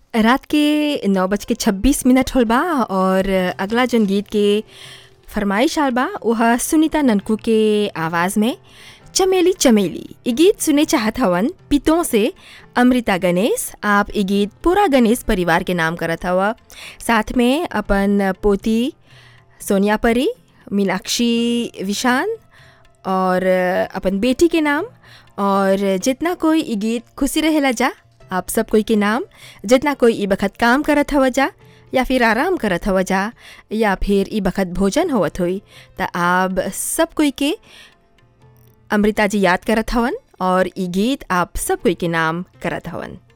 रात के नौ बज के छब्बीस मिनट होल बा और अगला जन गीत के फरमाइश आल बा वह सुनीता ननकू के आवाज़ में चमेली चमेली ये गीत सुने चाहत हवन पितों से अमृता गणेश आप ये गीत पूरा गणेश परिवार के नाम करत हवा साथ में अपन पोती सोनिया परी मीनाक्षी विशान और अपन बेटी के नाम और जितना कोई ई गीत खुशी रहेला जा आप सब कोई के नाम जितना कोई ई बखत काम करत हवा जा या फिर आराम करत हवा जा या फिर ई बखत भोजन होवत होई त आप सब कोई के अमृता जी याद करत हवन और ई गीत आप सब कोई के नाम करत हवन